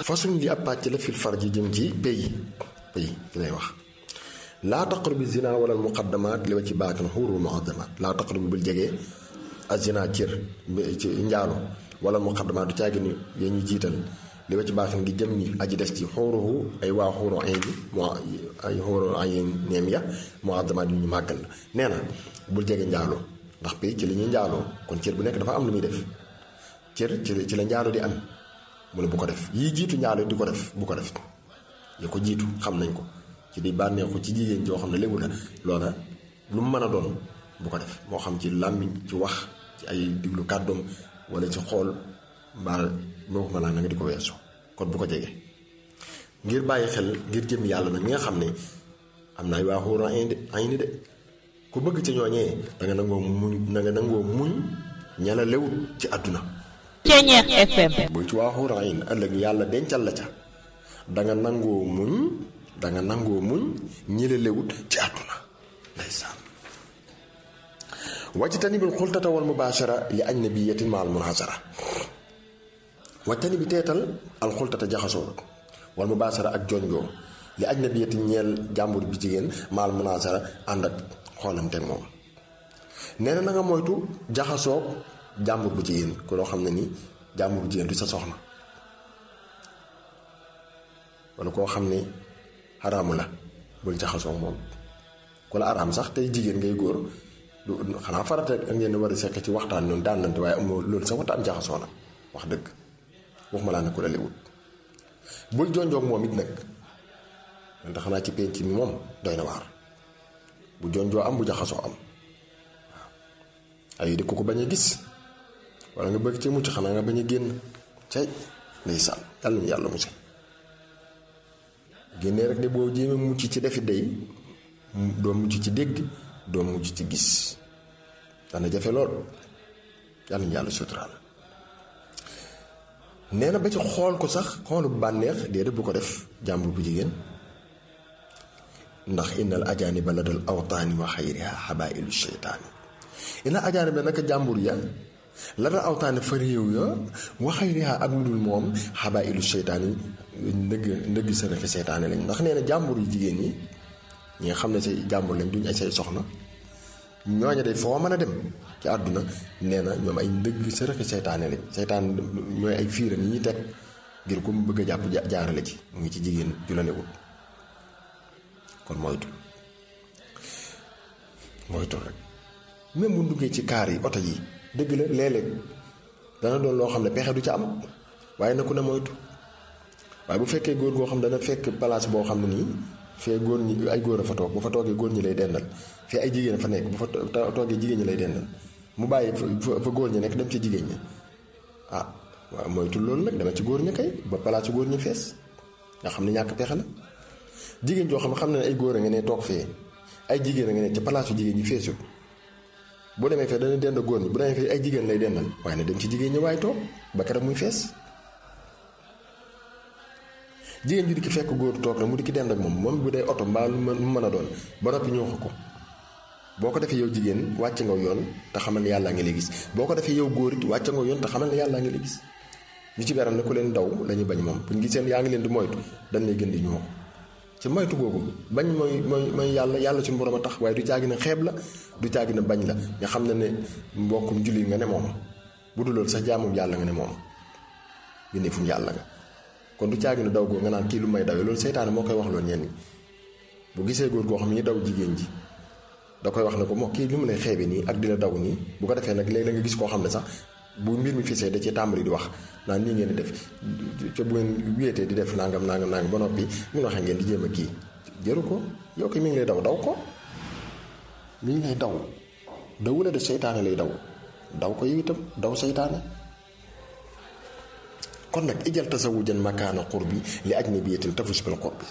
façon li ab pàcc la fil farji jëm ci pays pays lay wax laa taqrabu zina wala muqaddamaat li wa ci baatin xuuru muqaddamaat laa taqrabu bul jege ak zina cër ci njaalo wala muqaddamaat du caagi ni ya ñuy jiital li wa ci baatin ngi jëm ni aji des ci xuuruhu ay waa xuuru ay bi moo ay xuuru ay neem ya muqaddamaat yu ñu màggal la nee na bul jege njaalo ndax pays ci li ñuy njaaloo kon cër bu nekk dafa am lu muy def cër ci la njaalo di am mu ne bu ko def yii jiitu njaalo di ko def bu ko def ya ko jiitu xam nañ ko ci di bànneexu ci jigéen joo xam ne léwu la loola lu mu mën a doon bu ko def moo xam ci làmmiñ ci wax ci ay diglu kàddoom wala ci xool mbaa moo ko mën a nga di ko weesu kon bu ko jege ngir bàyyi xel ngir jëm yàlla nag ñi nga xam ne am na ay waa xuura ay ni de ku bëgg ci ñooñee da nga nangoo muñ da nga nangoo muñ ñala lewut ci àdduna Ceeñeex FM buy ci waa xuura ay ëllëg yàlla dencal la ca da nga nangoo muñ da nga nangoo muñ ñila lewut ci àdduna ndeysaan wajtani bil xultata wal mubaashara li ajnabiyatin ma al munhasara wajtani bi teetal al xultata jaxasoo wal mubaashara ak jonjoo li ajnabiyatin ñeel jàmbur bi jigéen ma al munhasara ànd ak xoolante moom nee na na nga moytu jaxasoo jàmbur bu jigéen ko loo xam ne ni jàmbur bu jigéen du sa soxna wala koo xam ne xaraamu la bul jaxasoo moom ku la araam sax tey jigéen ngay góor du xanaa farata ak ngeen war a sekk ci waxtaan noonu daanante waaye amoo loolu sax waxtaan jaxasoo na wax dëgg waxuma laa ne ku la lewut bul jonjoog moom it nag ndax xanaa ci penc mi moom doy na waar bu jonjoo am bu jaxasoo am waaw ay di ko ko bañ a gis wala nga bëgg ci mucc xanaa nga bañ a génn cay ndeysaan yàlla ñu yàlla musal génnee rek de boo jéemee mucc ci defi day doo mucc ci dégg doo mucc ci gis dana jafe lool yàlla ñu yàlla suturaal nee na ba ci xool ko sax xoolu bànneex déedéet bu ko def jàmbur bu jigéen ndax innal ajaaniba la dal awtaani wa xayriha xabaa'ilu sheytaani innal ajaaniba naka jàmbur ya la dal awtaani fa réew ya wa xayriha ak lu dul moom xabaa'ilu sheytaani ndëgg ndëgg sa refe seytaane lañ ndax nee na jàmbur yu jigéen ñi ñi nga xam ne say jàmbur lañ duñ ay say soxna ñooña de foo mën a dem ci àdduna nee na ñoom ay ndëgg sa refe seytaane lañ seytaan ñooy ay fiiram yi ñuy teg ngir ku mu bëgg a jàpp jaarale ci mu ngi ci jigéen ju la newut kon moytu moytu rek même bu duggee ci kaar yi oto yi dëgg la léeg-léeg dana doon loo xam ne pexe du ca am waaye na ku ne moytu waaye bu fekkee góor goo xam dana fekk place boo xam ne nii fee góor ñi ay góor a fa toog bu fa toogee góor ñi lay dendal fee ay jigéen fa nekk bu fa toogee jigéen ñi lay dendal mu bàyyi fa góor ñi nekk dem ci jigéen ñi ah waaw moytu loolu nag dama ci góor ñi kay ba place góor ñi fees nga xam ne ñàkk pexe la jigéen joo xam ne xam ne ay góor a nga ne toog fee ay jigéen a nga ne ca palaasu jigéen ñi feesul bu demee fee dana dend góor ñi bu demee fee ay jigéen lay dendal waaye na dem ci jigéen ñi waaye toog ba keroog muy fees jigéen ju di ki fekk góor toog rek mu di ki dend ak moom moom bu dee oto mbaa lu mën a doon ba noppi ñëw ko boo ko defee yow jigéen wàcc nga yoon te xamal ne yàllaa ngi lay gis boo ko defee yow góor it wàcc nga yoon te xamal ne yàllaa ngi lay gis ñu ci beram ne ku leen daw lañuy bañ moom buñ giseen yaa ngi leen di moytu dañ lay gën di ñoo ci moytu googu bañ mooy mooy mooy yàlla yàlla suñu borom a tax waaye du caagi na xeeb la du caagi na bañ la nga xam ne ne mbokkum jullit nga ne moom bu dul loolu sax jaamum yàlla nga ne moom bindeefum yàlla nga kon du caagi na daw goo nga naan kii lu may dawee loolu seytaane moo koy wax loolu ñenn bu gisee góor goo xam ne ñu daw jigéen ji da koy wax ne ko moo kii li mu lay xeebe nii ak di la daw nii bu ko defee nag léegi la nga gis koo xam ne sax bu mbir mi fisee da cee tàmbali di wax naan nii ngeen di def ca bu ngeen wéetee di def nangam nangam nangam ba noppi mu waxee ngeen di jéem a kii jëru ko yow ko mi ngi lay daw daw ko mi ngi lay daw dawu la de seytaane lay daw daw ko yow itam daw seytaane kon nag ijal tasawujan makaana qurbi li ajnabiyatin tafus bil qurbi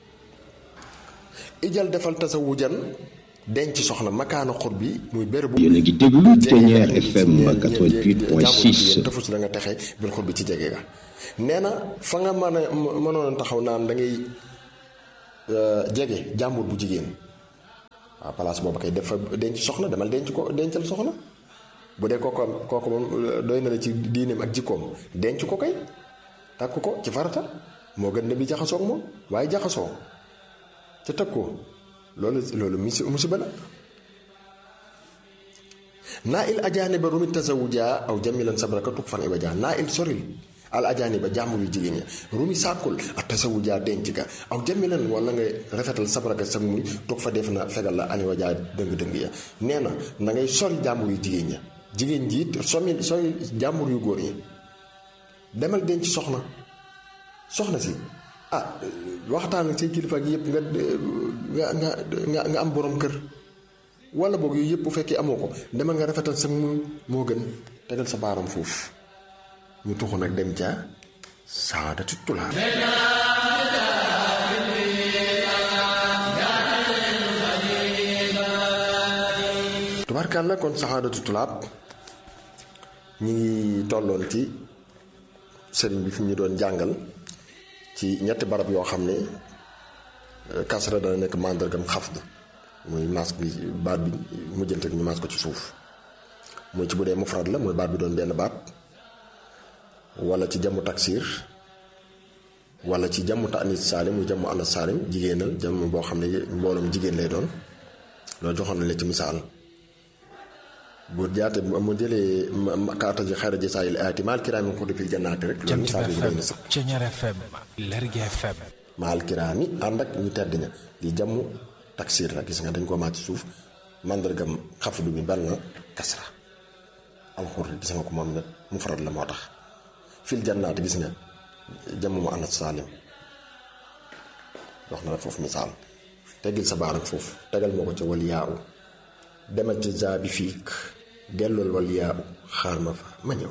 ijal defal tasawujan denc soxna makaana xur bi muy bérébu. yéen a ngi déglu Thiéniere FM 88.6. tafus la nga texe bil xur bi ci jege ga nee na fa nga mën a mënoon taxaw naan da ngay jege jàmbur bu jigéen waaw place boobu kay dafa denc soxna demal denc ko dencal soxna bu dee kooku kooku moom doy na la ci diineem ak jikkoom denc ko kay takk ko ci farata moo gën ne bi jaxasoo ak moom waaye jaxasoo ca tëg ko loolu loolu misi musiba la naa il ajaani ba rumi tasawuja aw jamilan sabraka tuk fan iwaja naa il soril al ajaani ba jàmbur yu jigéen ña rumi sàkkul ak tasawuja denc ka aw jamilan wala nga rafetal sabraka sag muñ toog fa def na fegal la ani wajaa dëng-dëng ya nee na na ngay sori jàmbur yu jigéen ña jigéen ji it somi sori jàmbur yu góor ñi demal denc soxna soxna si ah waxtaan ak say kilifa gi yëpp nga nga nga nga am borom kër wala boog yooyu yëpp bu fekkee amoo ko demal nga rafetal sa mu moo gën tegal sa baaram foofu ñu tuxu nag dem ca saadatu tulaab tubaarkàlla kon saadatu tulaab ñi ngi tolloon ci sëriñ bi fi ñu doon jàngal ci ñetti barab yoo xam ne kasra dana nekk màndargam xafd muy maas bi baat bi mujjante ñu maas ko ci suuf muy ci bu dee mufrad la muy baat bi doon benn baat wala ci jamu taksir wala ci jamu tanis saalim muy jamu anas saalim jigéenal jamu boo xam ne mbooloom jigéen lay doon loolu joxoon na la ci misaal bu jaate mu jëlee kaata ji xayra ji saayil aati maal kiraami ko defil jannaati rek loolu misaal bi doy na sax Ceñeer FM Lergui FM maal kiraami ànd ak ñu tedd ña li jamu taksir la gis nga dañ ko maat ci suuf màndargam xafdu bi bal na kasra alxur gis nga ko moom nag mu faral la moo tax fil jannaati gis nga jamu mu anas saalim wax na la foofu misaal teggil sa baaram foofu tegal moo ko ca wal yaaw demal ca zaabi fiik dellool wal yaaw xaar ma fa ma ñëw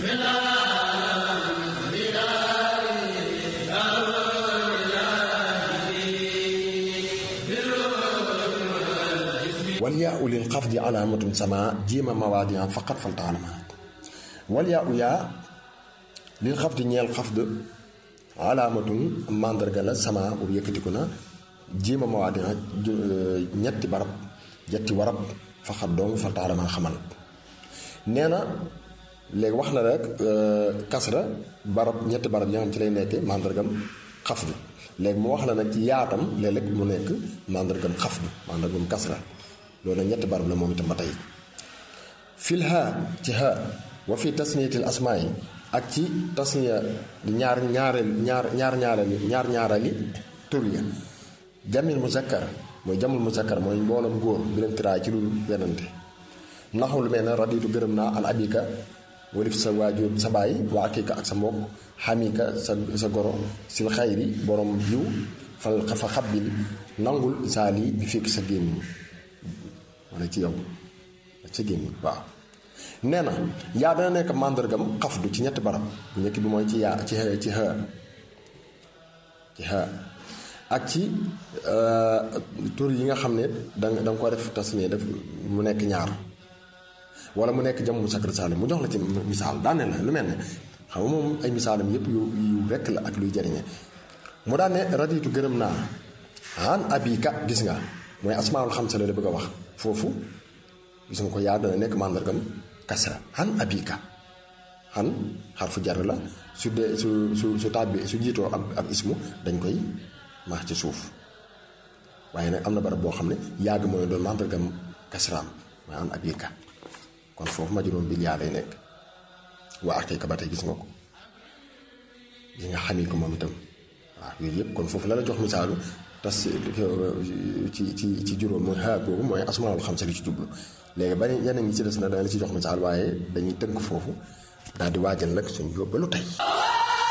wal yaa u lil xafdi alaamatun sama jiima mawaadian faqat fal taalama wal yaa u yaa lil xafdi ñeel xafd alaamatun màndarga la sama boobu yëkkatiku na jiima mawaadian ñetti barab ñetti warab faqat dong fal taalama xamal nee na léegi wax na rek kasra barab ñetti barab yi nga xam ci lay nekkee màndargam xafdu léegi mu wax la nag ci yaatam léeg-léeg mu nekk màndargam xafdu màndargam kasra loolu nag ñetti barab la moom itam ba tey fil haa ci haa wa fi tasniyatil asmaa yi ak ci tasniya ñaar ñaareel ñaar ñaar ñaareel ñaar ñaarali tur ya jamil muzakkar mooy jamul muzakkar mooy mbooloom góor bi leen tiraay ci lu wenante naxu lu mel ne raditu gërëm naa an abika walif sa waajur sa baay wa akika ak sa mbokk xamika sa sa goro sil xayri borom yiw fa fa xabbil nangul saali bi fekk sa gémmiñ wala ci yow ci gémmiñ waaw nee na yaa dana nekk màndargam xafdu ci ñetti barab bu njëkk bi mooy ci yaa ci ci xë ci xë ak ci tur yi nga xam ne danga danga ko def tasniya def mu nekk ñaar wala mu nekk jam mu sakar saalim mu jox la ci misaal daane la lu mel ne xam nga moom ay misaalam yëpp yu yu rekk la ak luy jariñe mu daan ne raditu gërëm naa an abika gis nga mooy asmaul xamsa la la bëgg a wax foofu gis nga ko yaa dana nekk màndargam kasra an abika an xarfu jar la su dee su su su tàbbi su jiitoo ab ab ismu dañ koy maax ci suuf waaye nag am na barab boo xam ne yàgg mooy doon màndargam kasraam mooy an abika kon foofu majroom bil yaa lay nekk waa akika ba tey gis nga ko gis nga xamee ko moom itam waaw yooyu yëpp kon foofu la la jox misaalu tas ci ci ci juróom mooy xaar boobu mooy asmaul xam sa li ci jublu léegi ba yeneen ñi ci des na dana la ci jox misaal waaye dañuy tënk foofu daal di waajal nag suñu yóbbalu tey